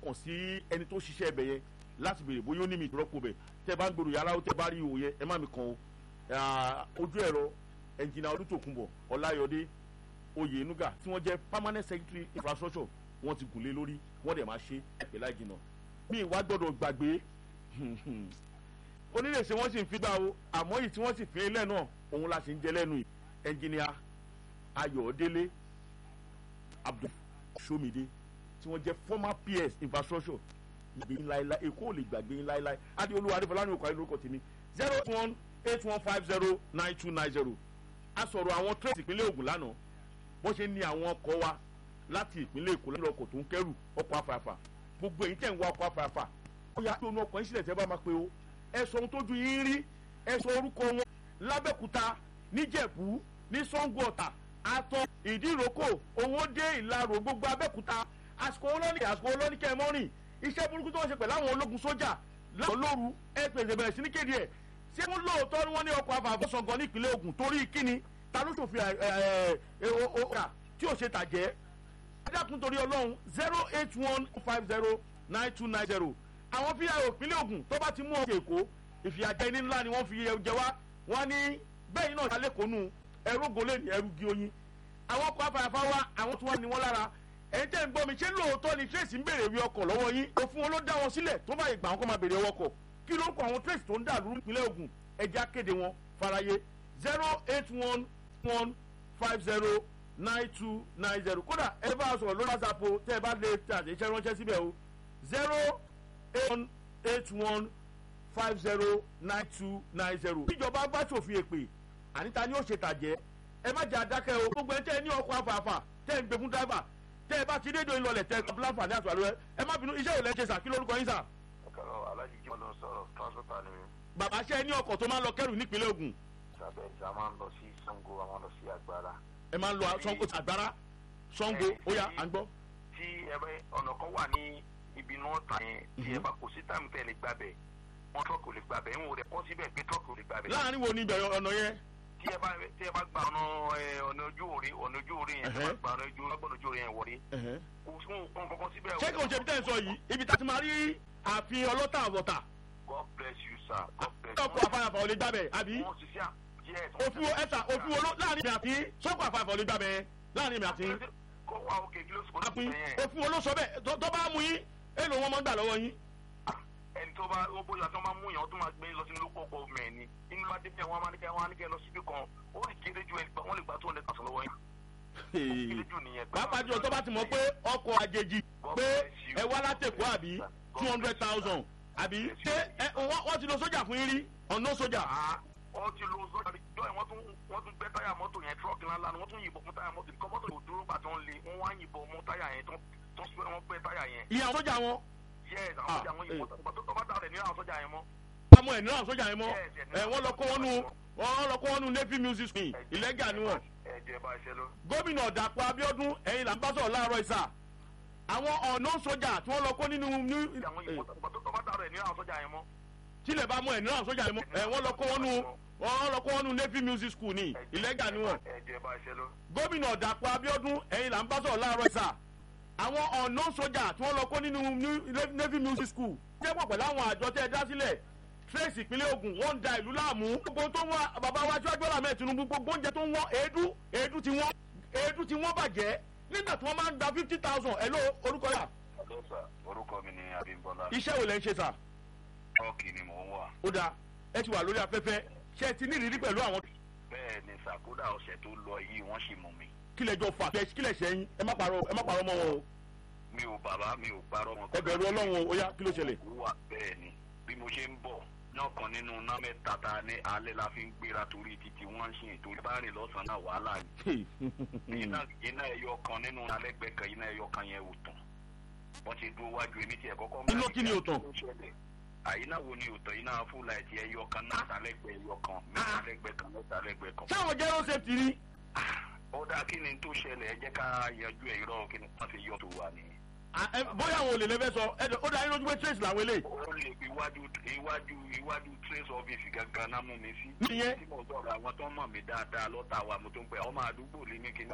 kàn sí ẹni tó ṣiṣẹ́ ẹbẹ̀ yẹn láti béèrè bóyá ó ní mi ìdúrọ́pọ̀ bẹ̀ tẹ́ bá ń gbèrò yàrá ó tẹ́ bá rí ihò yẹn ẹ má mi kàn o ojú ẹ̀rọ ẹnjìnà olùtòkùnbọ̀ ọláyọdé oyènúgà tí wọ́n jẹ́ permanent secretary infrastructure wọ́n ti gùnlé lórí wọ́n dẹ̀ máa ṣe ẹ̀pẹ̀ láì jìnnà mi ìwà gbọ́dọ̀ gbàgbé onílẹ̀ṣẹ̀ wọ́n sì ń fi gbà o àmọ́ yìí tí wọ́n sì fi ilẹ̀ náà òun la sì ń jẹ lẹ́nu yìí ẹnjìnìà ayọ̀délé abdul somide tí wọ́n jẹ́ former ps infrastructure ìgbé yín láéláé èkó ò lè gbàgbé yín láéláé adéolúwa adéfọlá ní òkú ayélujára tèmi zero eight one eight one five zero nine two nine zero a sọ̀rọ̀ àwọn trace ìpínlẹ̀ Ògùn lánàá wọ́n ṣe ní àwọn ọkọ̀ wa láti ìpínlẹ̀ Èkó lọ́dọ̀ ọkọ̀ tó ń kẹ́rù ọkọ̀ afàfà gbogbo èyí tẹ̀ ń wá ọkọ̀ afàfà ó yà tó nu ọkọ̀ yín sílẹ̀ tẹ́ bá máa pe o ẹ sọ ohun tójú yín rí ẹ sọ orúkọ wọn lábẹ́kúta níjẹ̀bú ní Ṣàngó Ọ̀tà àtọ̀ ìdíròkò owó dé ìlarò gbogbo abẹ́kúta àsìkò olóní àsìkò olóní kẹmọ́rìn iṣẹ́ burúkú tó ń ṣe pẹ̀lú àwọn ológun sójà láwọn lóru ẹ pèsè bẹ̀rẹ̀ sí ní kéde ẹ̀ ṣé wọ́n lóòótọ́ ni wọ́n ní ọkọ̀ afàfọ́ sọ̀gàn ní ìpínlẹ̀ Ògùn torí kíni ta ló ṣòfin ọ̀rà tí ò ṣe tàjẹ́ adákun torí ọlọ́run zero eight one five zero nine two nine zero àwọn fíyà ìpínlẹ̀ Ògùn tó bá ti mú ọkọ̀ èkó ìfìyàjẹ ní ńlá ni wọ́n fi jẹ wá wọ́n ní bẹ́ẹ̀ náà ṣàlẹ̀ kónú ẹrú gòlè ní ẹrú gí oyin àwọn ọkọ̀ afàfà wa àwọn tí wọ́n ní wọ́n lára ẹ̀yin tẹ́ ń gbọ́ mi ṣé lóòótọ́ ni trace ń béèrè ìwé ọkọ̀ lọ́wọ́ yín òfin wọn ló dá wọn sílẹ̀ tó bá ìgbà wọn kó máa béèrè ọwọ́ ọkọ̀ kí ló ń kọ àwọn trace tó ń dà lórí ìpínlẹ̀ Ògùn ẹjẹ́ akéde wọn faraye zero eight one one five zero nine two nine zero kódà ẹ bá a sọ̀rọ̀ lórí whatsapp o tẹ́ ẹ bá lè tẹ àtẹ̀jíṣẹ́ ránṣẹ́ síbẹ̀ o zero eight one eight one five zero nine two nine zero. ìjọba bá ṣòfin èpè àníta ni ó ṣe tàjẹ́ ẹ má jẹ́ àdákẹ́ o gbogbo ẹ tẹ́ ẹ ní ọkọ̀ afàfà tẹ́ ẹ ń gbé fún dáìbà tẹ́ ẹ bá ti dédò ìlọlẹ̀ tẹ́ ẹ láǹfààní àti àlọ́ ẹ má bínú iṣẹ́ ìlẹ̀ ṣe sà kí lórúkọ yín sà. ọ̀kàrọ̀ alájí jẹ́ ọ̀nà sọ̀rọ̀ transporter ni mi. bàbá ṣe ní ọkọ̀ tó máa ń lọ kẹ́rù nípínlẹ̀ Ògùn ìsàbẹ̀ ìsà máa ń lọ sí Ṣàngó a máa ń lọ sí Agbára. ẹ máa ń lọ Ṣàngó àgbára Ṣàngó ó yá à ń gbọ́. tí ẹ bẹ ọ̀nà kan wà ní ibi náà tà yẹn tí ẹ bá kò sí táìmù tẹ́ ẹ lè gbàbẹ̀ wọn tọ́kì ò lè gbàbẹ̀ ń wò rẹ̀ kọ́ síbẹ̀ pé tọ́kì ò lè gbàbẹ̀. láàrin wo ni ìbẹ̀rẹ̀ ọ̀nà yẹn. tí ẹ bá tí ẹ bá gba ọ̀nà ọ̀nà ojú òre ọ̀nà ojú òre yẹn tí ẹ bá gba ọ̀nà ojú ọgbọ̀n ojú òre yẹn wọlé. kò fún nǹkan kankan síbẹ̀. ṣé kò ṣe bí tẹ́ ẹ sọ yìí ibi tá a ti máa rí ààfin ọlọ́tà àwọ̀tà. God bless you sir. God bless ọkọ̀ àfàyàfà ò lè gbàbẹ̀ àbí. wọ́n ti ṣe à yes. òfin ẹ̀sà òfin wo ló láàrin mi àti sọ́kọ̀ àfàyàfà ò lè gbàbẹ̀ láàrin mi àti. kó wá òkè kí ló sọ àpín òfin wo ló sọ bẹ́ẹ̀ tó tó bá mú yín èlò wọn máa ń gbà lọ́wọ́ yín. ẹni tó bá ó bóyá tó máa mú yàn tó máa gbé lọ sínú lóko ọkọ ọmọ ẹ ni inú bá dé bí àwọn amánikẹ àwọn amánikẹ lọ síbi kan ó lè kéré ju ẹni wọn lè gba tó hundred thousand lọ́wọ́ yín. kéré jù nìyẹn. pàápàá jùlọ tó bá ti mọ̀ pé ọkọ̀ àjèjì pé ẹ wá látẹ̀kọ́ àbí two hundred thousand àbí ṣé ẹ wọ́n ti lo sójà fún yín rí ọ̀nà sójà. wọ́n ti lo sójà jọ ẹ̀ wọ́n tún wọ́n tún gbẹ́ táyà mọ́tò yẹn tírọ́ọ̀kì ńlá ni wọ́n tún yìnbọn fún táyà mọ́tò nǹkan mọ́tò yóò dúró gbà tó ń le wọ́n wá yìnbọn mọ́ táyà yẹn tó wọ́n gbẹ́ táyà yẹn. ìyá sójà wọn. yes àwọn sójà wọn yìnbọn tó tó bá dà rẹ̀ ní àwọn sójà yẹn mọ́. àmọ́ ẹ̀ ní àwọn sójà yẹn mọ́ ẹ wọ́n lọ kó wọn nu wọ́n lọ kó wọn nu navy music school ìlẹ́gà ni wọ́n. ẹ̀jẹ̀ bá ṣe lọ. gómìnà Dàpọ̀ Abíọ́dún ẹ̀yin là ń bá sọ̀rọ̀ láàárọ̀ ìsà àwọn ọ̀nà sójà tí wọ́n lọ kó nínú àwọn yìnbọn tó tó bá dà rẹ̀ ní àwọn sójà yẹn mọ́. tílẹ̀ bá mú ẹ̀ ní àwọn sójà yẹn mọ́ ẹ̀ wọ́n lọ kó wọn nu wọ́n lọ kó wọn nu navy music school ní ìlẹ́gà ni wọ́n. ẹ̀jẹ̀ bá ṣe lọ. gómìnà Dàpọ̀ Abíọ́dún ẹ̀yin là ń bá sọ̀rọ̀ láàárọ̀ ìsà àwọn ọ̀nà sójà tí wọ́n lọ kó nínú navy music school jẹ́ pọ̀ pẹ̀lú àwọn àjọ tẹ́ ẹ dá sílẹ̀ trace ìpínlẹ̀ Ògùn wọ́n ń da ìlú láàmú. gbogbo tó ń wá bàbá wa tí wọ́n gbọ́dọ̀ mẹ́ẹ̀ Tinubu gbogbo oúnjẹ tó ń wọ́n èédú èédú ti wọ́n èédú ti wọ́n bàjẹ́ nígbà tí wọ́n máa ń gba fifty thousand ẹ̀ ló orúkọ yà. Hello sir, orúkọ mi ni Abímbọ́lá. iṣẹ́ wo lẹ́ ń ṣe sà. Tọ́ọ̀kì ni mò ń wà. ó dáa ẹ ti wà lórí afẹ́fẹ́ ṣé ẹ ti ní ìrírí pẹ̀lú àwọn. Bẹ́ẹ̀ ni sàkódà ọ̀sẹ̀ tó lọ yìí wọ́n sì mú mi. kílẹ̀ jọ fà kílẹ̀ ṣẹ́yìn ẹ má parọ́ ẹ má parọ́ mọ́ wọn o. Mi ò bàbá mi ò parọ́ wọn. ẹ bẹ̀rù Ọlọ́run o ó yá kí ló ṣẹlẹ̀. Wà bẹ́ẹ̀ ni bí mo ṣe ń bọ̀ náà kan nínú náà mẹ́ta ta ní alẹ́ la fi ń gbéra torí títí wọ́n ń ṣe ètò bá rìn lọ́sàn-án náà wàhálà ni. iná ẹyọ kan nínú alẹ́gbẹ́ kan iná ẹyọ kan yẹn ò tàn wọ́n ti dúró wájú èmi tiẹ̀ kọ́kọ́. iná kí ni ò tàn. àyínà wo ni ò tàn iná fúlà ẹ̀tì ẹyọ kan náà sálẹ́gbẹ́ ẹyọ kan mẹ́ta lẹ́gbẹ́ kan mẹ́ta lẹ́gbẹ́ kan. sáwọn jẹ́ road safety ni. ó dáa kí ni tó ṣẹlẹ̀ ẹ jẹ́ ká yanjú ẹ̀ irọ́ kí ni wọ́n fi yọ tó wà nìyẹn bóyá àwọn olè lẹ́fẹ́ sọ ẹ̀dọ̀ ó dáa lójú pé trace làwọn eléyìí. ó lè fi iwájú iwájú iwájú trace office gangan náà mú mi sí. Nìyẹn. tí mo sọ̀rọ̀ àwọn tó mọ̀ mí dáadáa lọ́tà wa mo tó ń pẹ́ ọmọ àdúgbò lé ní kíní.